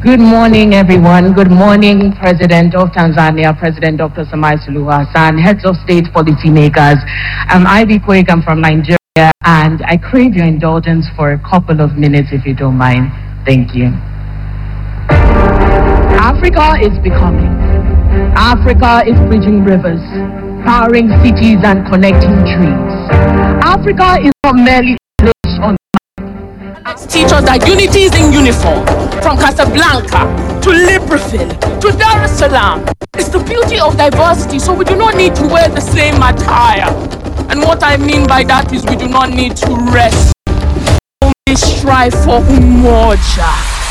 Good morning, everyone. Good morning, President of Tanzania, President Dr. Samai Suluhu Hassan, heads of state policymakers. I'm Ivy Quake, I'm from Nigeria, and I crave your indulgence for a couple of minutes, if you don't mind. Thank you. Africa is becoming. Africa is bridging rivers, powering cities and connecting trees. Africa is not merely a place on teach us that unity is in uniform. From Casablanca to Libreville to Dar es Salaam. It's the beauty of diversity, so we do not need to wear the same attire. And what I mean by that is we do not need to rest. Only strive for umoja.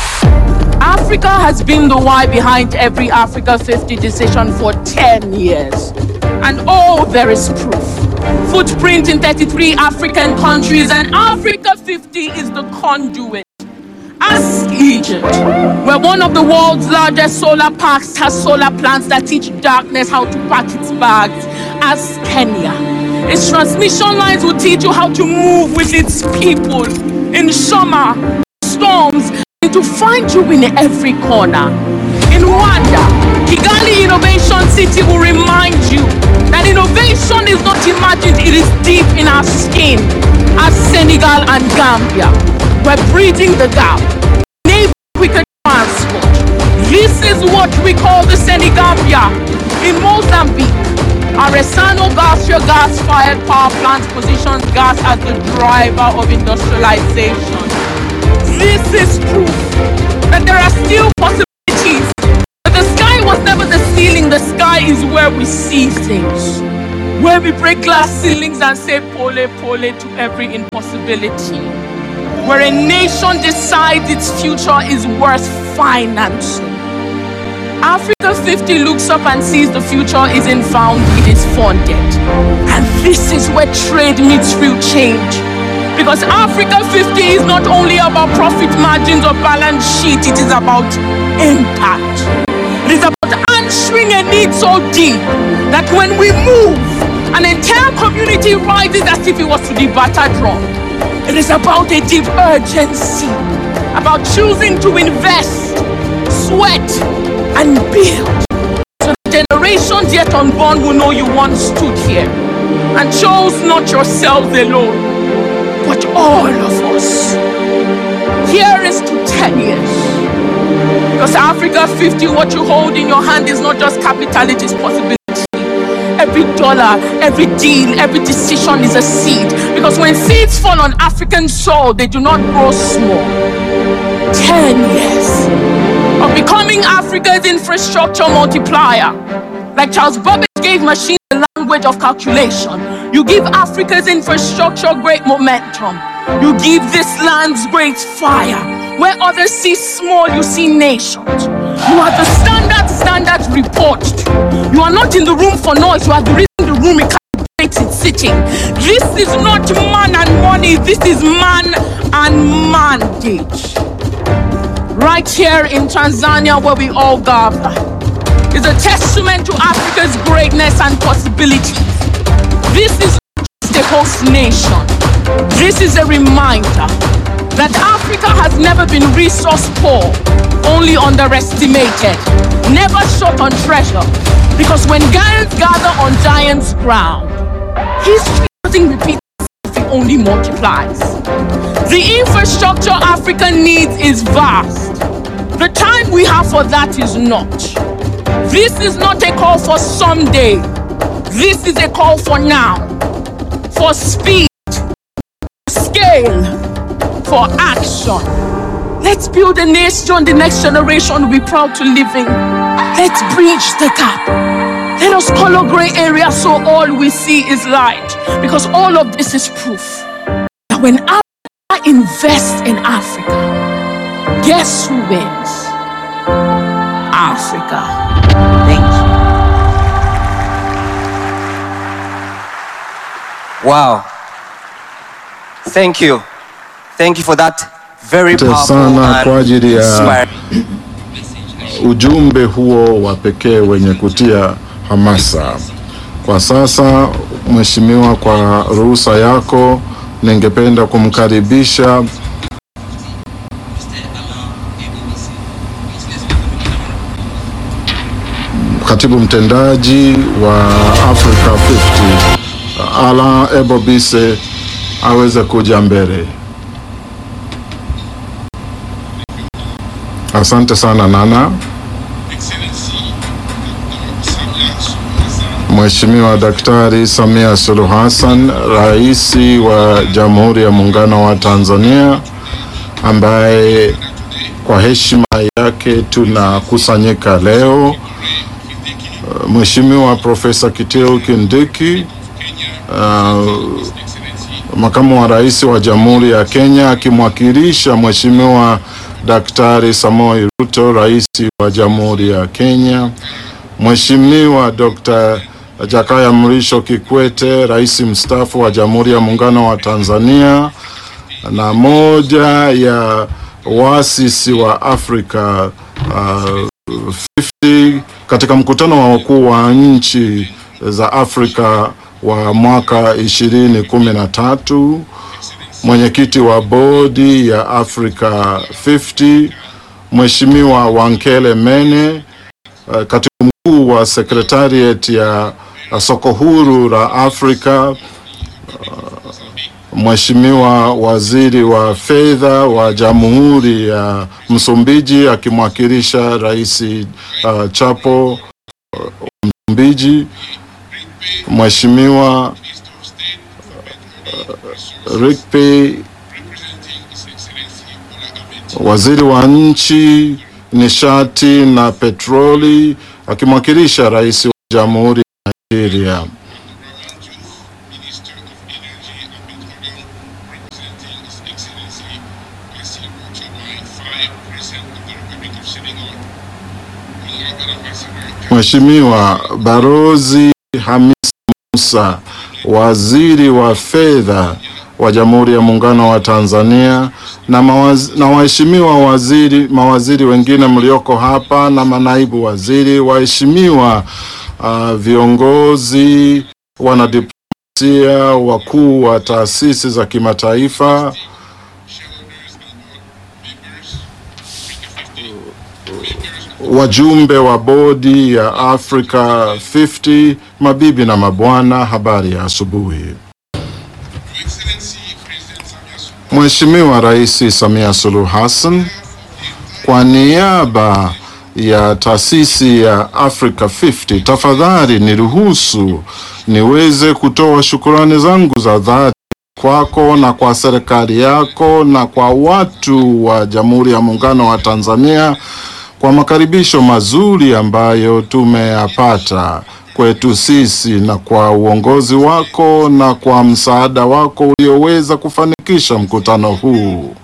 Africa has been the why behind every Africa 50 decision for 10 years. And oh, there is proof. Footprint in 33 African countries, and Africa 50 is the conduit. Ask Egypt, where one of the world's largest solar parks has solar plants that teach darkness how to pack its bags. Ask Kenya. Its transmission lines will teach you how to move with its people in summer, storms, and to find you in every corner. In Rwanda, Kigali Innovation City will remind you that innovation is not imagined, it is deep in our skin. As Senegal and Gambia, we're bridging the gap. Navy quicker transport. This is what we call the Senegambia. In Mozambique, Aresano Garcia gas-fired power plant positions gas as the driver of industrialization. This is proof that there are still possibilities. But the sky was never the ceiling, the sky is where we see things. Where we break glass ceilings and say pole pole to every impossibility. Where a nation decides its future is worth financing. Africa 50 looks up and sees the future isn't found, it is funded. And this is where trade meets real change. Because Africa 50 is not only about profit margins or balance sheet, it is about impact. It is about answering a need so deep that when we move, an entire community rises as if it was to the batter drum. It is about a deep urgency, about choosing to invest, sweat, and build. So the generations yet unborn will know you once stood here and chose not yourselves alone, but all of us. Here is to 10 years. Because Africa 50, what you hold in your hand is not just capital, it is possibility. Every dollar, every deal, every decision is a seed. Because when seeds fall on African soil, they do not grow small. 10 years of becoming Africa's infrastructure multiplier. Like Charles Babbage gave machines the language of calculation. You give Africa's infrastructure great momentum. You give this land's great fire. Where others see small, you see nations. You are the standard standard report. You are not in the room for noise. You are the reason the room calibrates its sitting. This is not man and money. This is man and mandate. Right here in Tanzania, where we all gather, is a testament to Africa's greatness and possibilities. This is not just a host nation. This is a reminder that Africa has never been resource poor, only underestimated, never short on treasure. Because when giants gather on giants' ground, history doesn't repeat itself, it only multiplies. The infrastructure Africa needs is vast. The time we have for that is not. This is not a call for someday. This is a call for now. For speed, scale, for action. Let's build a nation the next generation will be proud to live in. Let's bridge the gap. Let us color gray areas so all we see is light. Because all of this is proof that when Africa invests in Africa, guess who wins? Africa. Thank you. Wow. Thank you. Thank you for that very Asante powerful sana and kwa ajili ya inspiring ujumbe huo wa pekee wenye kutia hamasa. Kwa sasa, Mheshimiwa, kwa ruhusa yako, ningependa kumkaribisha katibu mtendaji wa Africa 50 Alain Ebobise aweze kuja mbele. Asante sana Nana. Mheshimiwa Daktari Samia Suluhu Hassan, Rais wa Jamhuri ya Muungano wa Tanzania, ambaye kwa heshima yake tunakusanyika leo. Mheshimiwa Profesa Kiteu Kindiki, uh, makamu wa rais wa Jamhuri ya Kenya akimwakilisha Mheshimiwa Daktari Samoei Ruto, rais wa Jamhuri ya Kenya, Mheshimiwa Dr. Jakaya Mrisho Kikwete, rais mstaafu wa Jamhuri ya Muungano wa Tanzania na moja ya waasisi wa Afrika uh, 50 katika mkutano wa wakuu wa nchi za Afrika wa mwaka 2013, mwenyekiti wa bodi ya Africa 50 Mheshimiwa Wankele Mene, uh, katibu mkuu wa secretariat ya uh, soko huru la Afrika uh, Mheshimiwa waziri wa fedha wa Jamhuri ya Msumbiji akimwakilisha Rais uh, Chapo uh, Msumbiji, Mheshimiwa uh, Rikpi waziri wa nchi nishati na petroli akimwakilisha Rais wa Jamhuri ya Nigeria. Mheshimiwa Barozi Hamis Musa, waziri wa fedha wa Jamhuri ya Muungano wa Tanzania na, mawaz, na waheshimiwa waziri, mawaziri wengine mlioko hapa na manaibu waziri, waheshimiwa uh, viongozi, wanadiplomasia, wakuu wa taasisi za kimataifa, wajumbe wa bodi ya Africa 50, mabibi na mabwana, habari ya asubuhi. Mheshimiwa Rais Samia Suluhu Hassan, kwa niaba ya taasisi ya Africa 50, tafadhali niruhusu niweze kutoa shukurani zangu za dhati kwako na kwa serikali yako na kwa watu wa Jamhuri ya Muungano wa Tanzania kwa makaribisho mazuri ambayo tumeyapata kwetu sisi na kwa uongozi wako na kwa msaada wako ulioweza kufanikisha mkutano huu.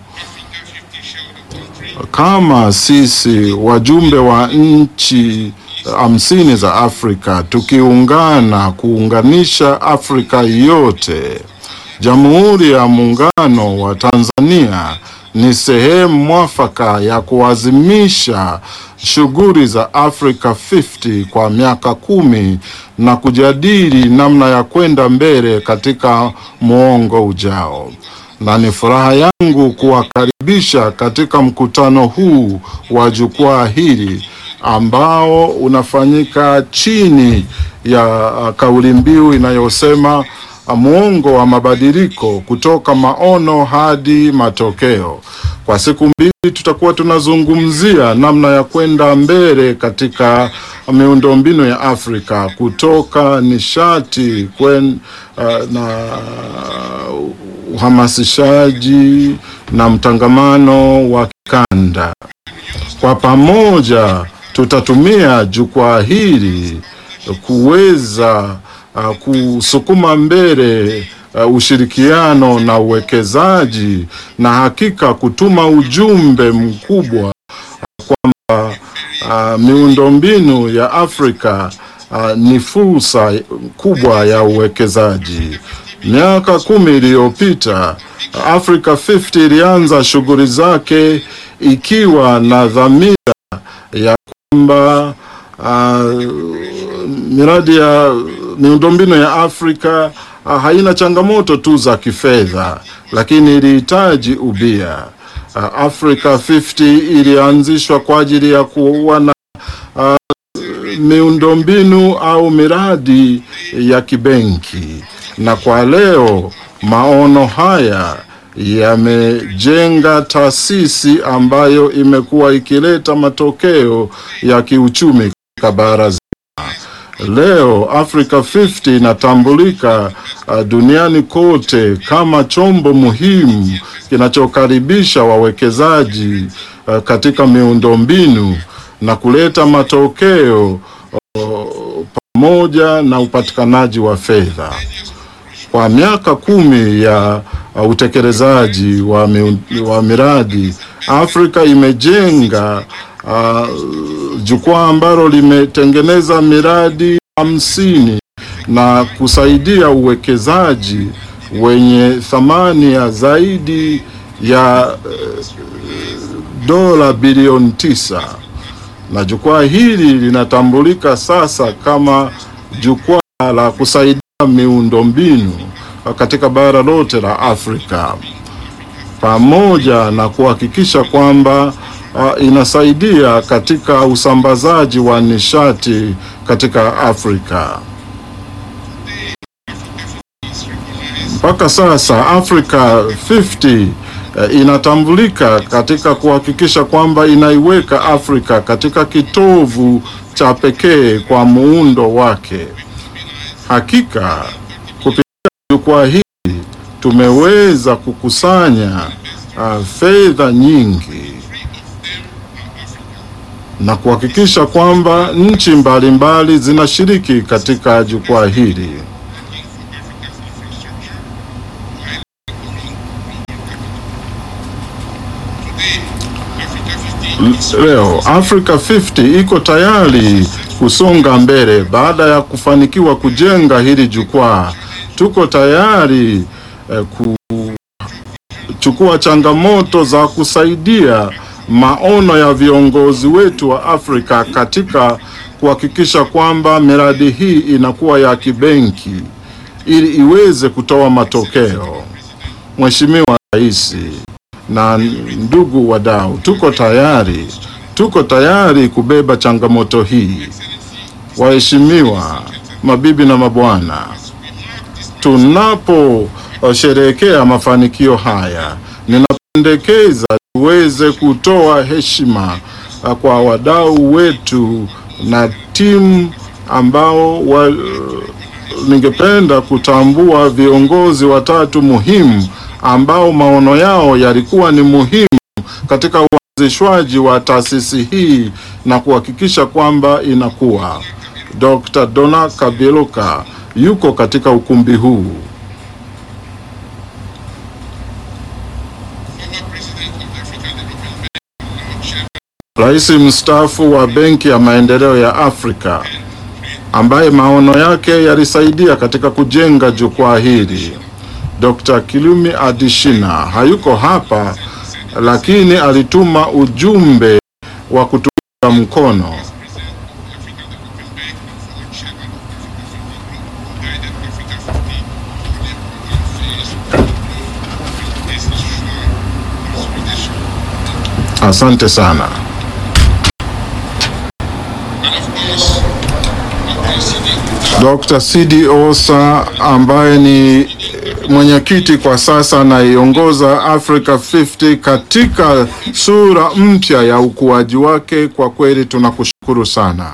Kama sisi wajumbe wa nchi hamsini za Afrika tukiungana kuunganisha Afrika yote, Jamhuri ya Muungano wa Tanzania ni sehemu mwafaka ya kuazimisha shughuli za Africa 50 kwa miaka kumi na kujadili namna ya kwenda mbele katika muongo ujao. Na ni furaha yangu kuwakaribisha katika mkutano huu wa jukwaa hili ambao unafanyika chini ya kauli mbiu inayosema muongo wa mabadiliko kutoka maono hadi matokeo. Kwa siku mbili tutakuwa tunazungumzia namna ya kwenda mbele katika miundombinu ya Afrika kutoka nishati kwen, uh, na uhamasishaji na mtangamano wa kikanda. Kwa pamoja tutatumia jukwaa hili kuweza uh, kusukuma mbele uh, ushirikiano na uwekezaji na hakika kutuma ujumbe mkubwa uh, kwamba uh, miundombinu ya Afrika uh, ni fursa kubwa ya uwekezaji. Miaka kumi iliyopita Africa 50 ilianza shughuli zake ikiwa na dhamira ya kwamba uh, miradi ya miundombinu ya Afrika uh, haina changamoto tu za kifedha, lakini ilihitaji ubia. Uh, Africa 50 ilianzishwa kwa ajili ya kuwa na uh, miundombinu au miradi ya kibenki, na kwa leo maono haya yamejenga taasisi ambayo imekuwa ikileta matokeo ya kiuchumi katika bara zima. Leo Africa 50 inatambulika uh, duniani kote kama chombo muhimu kinachokaribisha wawekezaji uh, katika miundombinu na kuleta matokeo uh, pamoja na upatikanaji wa fedha. Kwa miaka kumi ya uh, utekelezaji wa, miun, wa miradi Afrika imejenga uh, jukwaa ambalo limetengeneza miradi hamsini na kusaidia uwekezaji wenye thamani ya zaidi ya uh, dola bilioni tisa na jukwaa hili linatambulika sasa kama jukwaa la kusaidia miundombinu katika bara lote la Afrika pamoja na kuhakikisha kwamba uh, inasaidia katika usambazaji wa nishati katika Afrika. Mpaka sasa Africa 50 uh, inatambulika katika kuhakikisha kwamba inaiweka Afrika katika kitovu cha pekee kwa muundo wake. Hakika kupitia jukwaa hili tumeweza kukusanya uh, fedha nyingi na kuhakikisha kwamba nchi mbalimbali zinashiriki katika jukwaa hili. Leo Africa 50 iko tayari kusonga mbele baada ya kufanikiwa kujenga hili jukwaa. Tuko tayari eh, kuchukua changamoto za kusaidia maono ya viongozi wetu wa Afrika katika kuhakikisha kwamba miradi hii inakuwa ya kibenki ili iweze kutoa matokeo. Mheshimiwa Rais na ndugu wadau, tuko tayari, tuko tayari kubeba changamoto hii. Waheshimiwa mabibi na mabwana, tunaposherehekea mafanikio haya, ninapendekeza tuweze kutoa heshima kwa wadau wetu na timu ambao wa, ningependa kutambua viongozi watatu muhimu ambao maono yao yalikuwa ni muhimu katika uanzishwaji wa taasisi hii na kuhakikisha kwamba inakuwa. Dr. Dona Kaberuka yuko katika ukumbi huu. Rais mstaafu wa Benki ya Maendeleo ya Afrika ambaye maono yake yalisaidia katika kujenga jukwaa hili. Dr. Kilumi Adishina hayuko hapa, lakini alituma ujumbe wa kutunga mkono. Asante sana. Dr. Sidi Osa ambaye ni mwenyekiti kwa sasa anaiongoza Africa 50 katika sura mpya ya ukuaji wake. Kwa kweli tunakushukuru sana.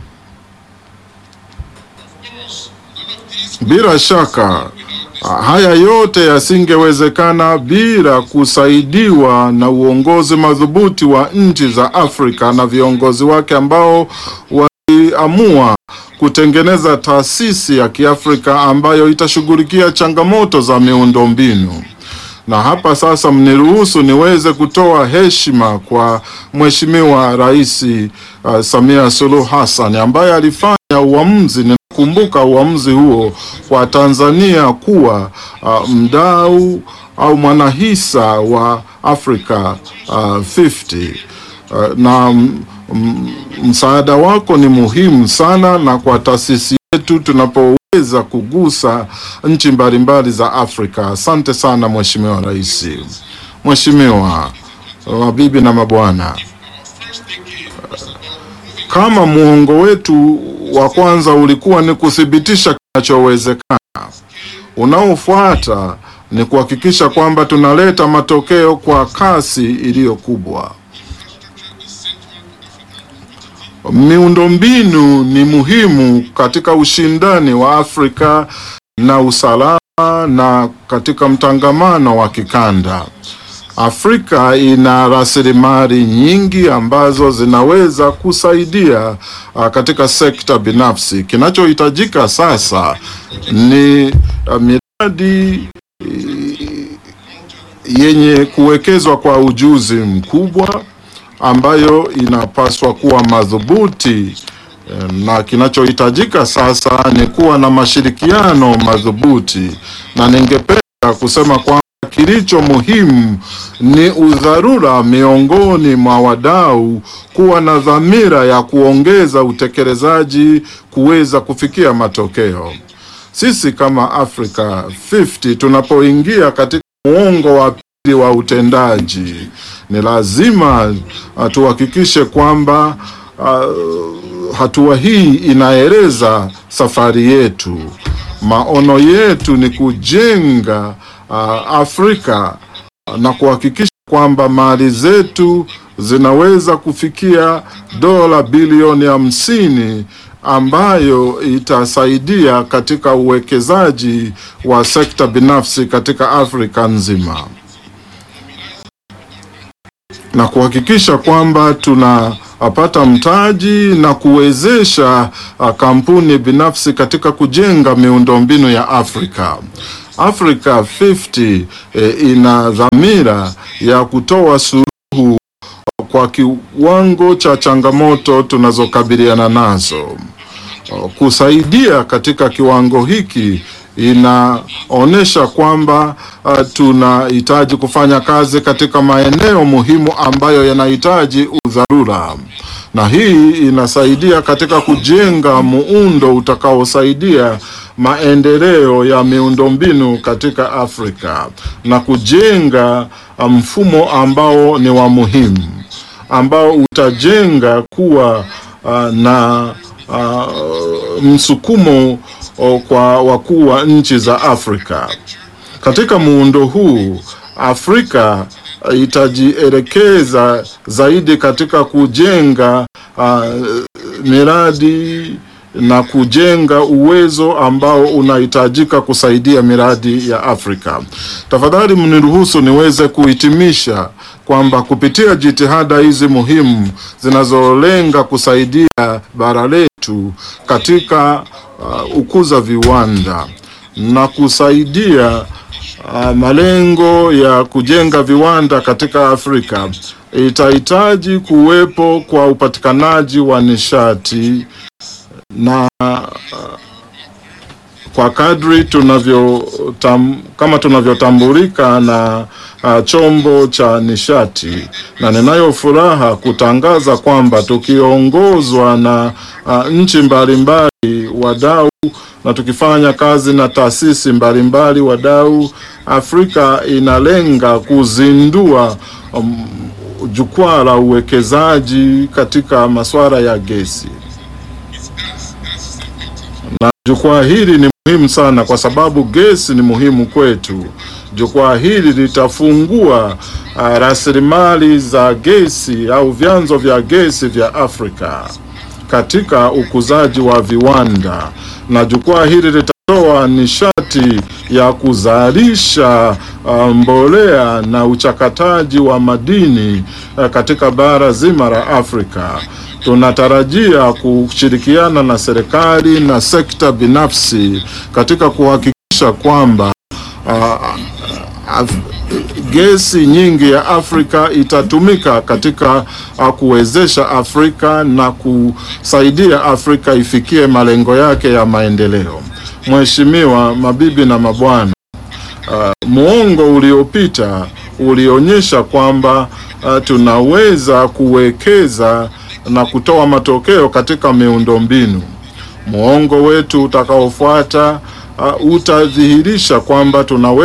Bila shaka haya yote yasingewezekana bila kusaidiwa na uongozi madhubuti wa nchi za Afrika na viongozi wake ambao waliamua kutengeneza taasisi ya Kiafrika ambayo itashughulikia changamoto za miundombinu. Na hapa sasa, mniruhusu niweze kutoa heshima kwa Mheshimiwa Rais uh, Samia Suluhu Hassan ambaye alifanya uamuzi, ninakumbuka uamuzi huo kwa Tanzania kuwa uh, mdau au mwanahisa wa Africa uh, 50 uh, na msaada wako ni muhimu sana, na kwa taasisi yetu tunapoweza kugusa nchi mbalimbali za Afrika. Asante sana Mheshimiwa Rais. Mheshimiwa, mabibi na mabwana, kama muongo wetu wa kwanza ulikuwa ni kuthibitisha kinachowezekana, unaofuata ni kuhakikisha kwamba tunaleta matokeo kwa kasi iliyo kubwa. Miundombinu ni muhimu katika ushindani wa Afrika na usalama na katika mtangamano wa kikanda. Afrika ina rasilimali nyingi ambazo zinaweza kusaidia uh, katika sekta binafsi. Kinachohitajika sasa ni uh, miradi yenye kuwekezwa kwa ujuzi mkubwa ambayo inapaswa kuwa madhubuti na kinachohitajika sasa ni kuwa na mashirikiano madhubuti, na ningependa kusema kwamba kilicho muhimu ni udharura miongoni mwa wadau kuwa na dhamira ya kuongeza utekelezaji kuweza kufikia matokeo. Sisi kama Africa 50 tunapoingia katika muongo wa pili wa utendaji, ni lazima uh, tuhakikishe kwamba uh, hatua hii inaeleza safari yetu. Maono yetu ni kujenga uh, Afrika na kuhakikisha kwamba mali zetu zinaweza kufikia dola bilioni hamsini ambayo itasaidia katika uwekezaji wa sekta binafsi katika Afrika nzima na kuhakikisha kwamba tunapata mtaji na kuwezesha uh, kampuni binafsi katika kujenga miundombinu ya Afrika. Africa 50 eh, ina dhamira ya kutoa suluhu kwa kiwango cha changamoto tunazokabiliana nazo. Kusaidia katika kiwango hiki inaonyesha kwamba uh, tunahitaji kufanya kazi katika maeneo muhimu ambayo yanahitaji udharura, na hii inasaidia katika kujenga muundo utakaosaidia maendeleo ya miundombinu katika Afrika na kujenga mfumo ambao ni wa muhimu ambao utajenga kuwa uh, na uh, msukumo uh, kwa wakuu wa nchi za Afrika. Katika muundo huu, Afrika uh, itajielekeza zaidi katika kujenga uh, miradi na kujenga uwezo ambao unahitajika kusaidia miradi ya Afrika. Tafadhali mniruhusu niweze kuhitimisha kwamba kupitia jitihada hizi muhimu zinazolenga kusaidia bara letu katika uh, ukuza viwanda na kusaidia uh, malengo ya kujenga viwanda katika Afrika itahitaji kuwepo kwa upatikanaji wa nishati na uh, kwa kadri tunavyo tam, kama tunavyotambulika na uh, chombo cha nishati, na ninayo furaha kutangaza kwamba tukiongozwa na uh, nchi mbalimbali wadau na tukifanya kazi na taasisi mbalimbali wadau, Afrika inalenga kuzindua um, jukwaa la uwekezaji katika masuala ya gesi na jukwaa hili ni muhimu sana kwa sababu gesi ni muhimu kwetu. Jukwaa hili litafungua uh, rasilimali za gesi au vyanzo vya gesi vya Afrika katika ukuzaji wa viwanda, na jukwaa hili litatoa nishati ya kuzalisha uh, mbolea na uchakataji wa madini uh, katika bara zima la Afrika. Tunatarajia kushirikiana na serikali na sekta binafsi katika kuhakikisha kwamba uh, uh, gesi nyingi ya Afrika itatumika katika uh, kuwezesha Afrika na kusaidia Afrika ifikie malengo yake ya maendeleo. Mheshimiwa, mabibi na mabwana, uh, muongo uliopita ulionyesha kwamba uh, tunaweza kuwekeza na kutoa matokeo katika miundombinu. Muongo wetu utakaofuata uh, utadhihirisha kwamba tunaweza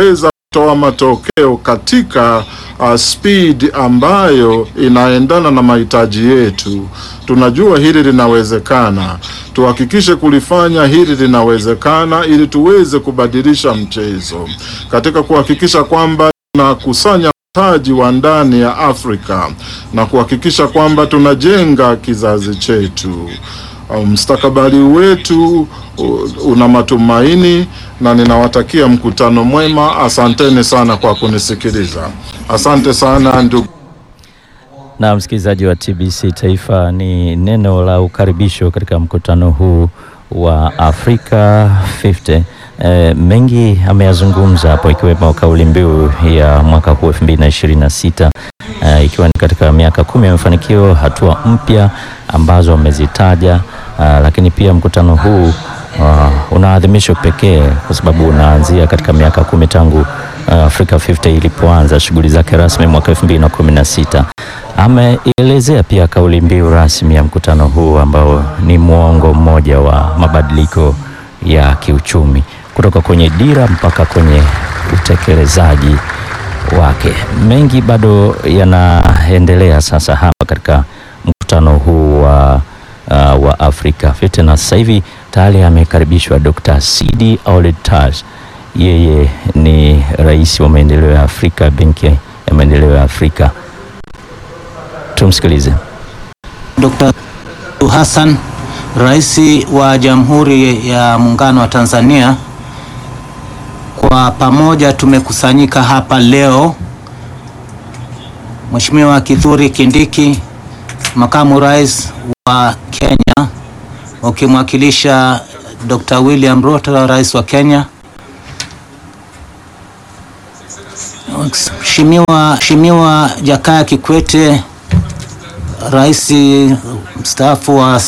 kutoa matokeo katika uh, speed ambayo inaendana na mahitaji yetu. Tunajua hili linawezekana, tuhakikishe kulifanya hili linawezekana, ili tuweze kubadilisha mchezo katika kuhakikisha kwamba tunakusanya mtaji wa ndani ya Afrika na kuhakikisha kwamba tunajenga kizazi chetu. Mstakabali wetu una matumaini na ninawatakia mkutano mwema. Asanteni sana kwa kunisikiliza. Asante sana ndugu. Na msikilizaji wa TBC Taifa, ni neno la ukaribisho katika mkutano huu wa Afrika 50. E, mengi ameyazungumza hapo ikiwemo kauli mbiu ya mwaka huu 2026 e, ikiwa ni katika miaka kumi ya mafanikio, hatua mpya ambazo amezitaja. Uh, lakini pia mkutano huu uh, una adhimisho pekee kwa sababu unaanzia katika miaka kumi tangu uh, Africa 50 ilipoanza shughuli zake rasmi mwaka 2016. Ameelezea pia kauli mbiu rasmi ya mkutano huu ambao ni mwongo mmoja wa mabadiliko ya kiuchumi kutoka kwenye dira mpaka kwenye utekelezaji wake. Mengi bado yanaendelea sasa hapa katika mkutano huu wa Uh, wa Afrika 50 na sasa hivi tayari amekaribishwa Dr. Sidi Ould Tah. Yeye ni rais wa maendeleo ya Afrika, benki ya maendeleo ya Afrika. Tumsikilize. Dr. Hassan, rais wa Jamhuri ya Muungano wa Tanzania, kwa pamoja tumekusanyika hapa leo, Mheshimiwa Kithure Kindiki makamu rais wa Kenya ukimwakilisha Dr. William Ruto rais wa Kenya, Mheshimiwa Mheshimiwa Jakaya Kikwete rais mstaafu wa